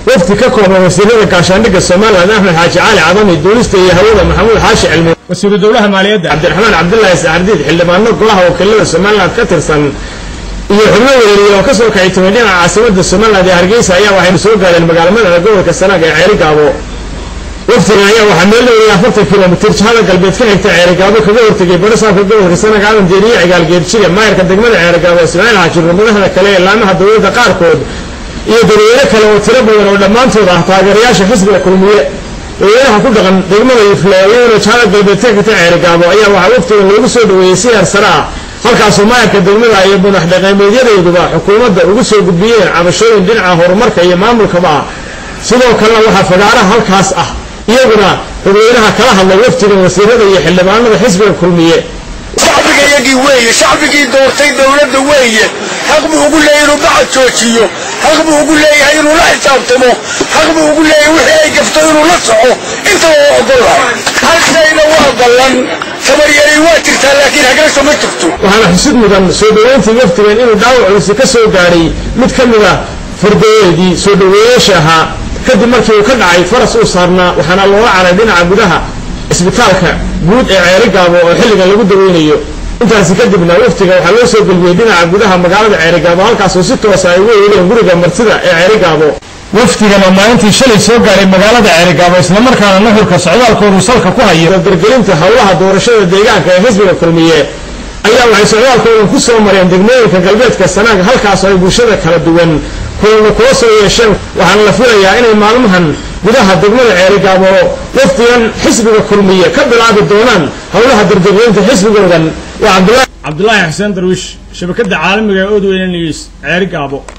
wafdi ka kooban wasiirada gaashaandhigga somalilan axmed xaaji cali cadami duulista iyo hawada maxamuud xaashi cilmi wasiiru dowlaha maaliyadda cabdiraxmaan cabdulaahi saxardiid xildhibaano golaha wakiilada somalilan ka tirsan iyo xubno weerariye oo kasoo kacay timay dhinaca caasimada somaliland ee hargeysa ayaa waxay soo gaadheen magaalmada gobolka sanaag ee ceerigaabo waftigan ayaa waxaa meel dhowey afartan kilomitir jihada galbeed ka xigta ceerigaabo kaga hortegay barasaafka gobolka sanaag aadan deeriye cigaalgeerjire maayarka degmada ceerigaabo ismaaciil xaajir madaxda kale ee laamaha dowladda qaarkood iyo dadweyne kale oo tiro badan oo dhammaantood ah taageerayaasha xisbiga kulmiye dadweynaha ku dhaqan degmada ifleeyona jihada galbeed ka xigta ceerigaabo ayaa waxaa waftigan loogu soo dhaweeyey si heersare ah halkaasoo maayarka degmada iyo madax dhaqameedyadeeduba xukuumadda ugu soo gudbiyeen cabashooyin dhinaca horumarka iyo maamulkaba ah sidoo kalena waxaa fagaaraha halkaas ah iyaguna dadweynaha kala hadlay waftigan wasiirada iyo xildhibaanada xisbiga kulmiye shacbiga iyagii weeye shacbigii doortay dowladda weeye xaq buu ugu leeyahay inuu bacad joojiyo xaq buu ugu leeyahay inuu la xisaabtamo xaq buu ugu leeyahay wixii ay gafto inuu la soco intaba waa ogolahay hal shayna waa ballan tabaryari waa jirtaa laakiin hagrasho ma jirto waxaana xusid mudan soo dhoweyntii waftigan inuu dhaawac culisi ka soo gaadhay mid ka mid a fardayeedii soo dhoweeyaasha ahaa kadib markii uu ka dhacay faras uu saarnaa waxaana looga caray dhinaca gudaha isbitaalka guud ee ceerigaabo oo xilligan lagu daweynayo intaasi kadibna waftiga waxaa loo soo geliyey dhinaca gudaha magaalada ceerigaabo halkaasoo si toosa ay ugu eegeen guriga martida ee ceerigaabo wafdigan oo maalintii shalay soo gaaray magaalada ceerigaabo islamarkaana nuxurka socdaalkoodu salka ku haya dardargelinta howlaha doorashada deegaanka ee xisbiga kulmiye ayaa waxay socdaalkoodan ku soo mareen degmooyinka galbeedka sanaaga halkaasoo ay bulshada kala duwan kulana kula soo yeesheen waxaana la filayaa inay maalmahan gudaha degmada ceerigaabo wafdigan xisbiga kulmiye ka bilaabi doonaan howlaha dardargelinta xisbigoodan waa cabdulaahi xuseen darwiish shabakada caalamiga ee odweyne news ceerigaabo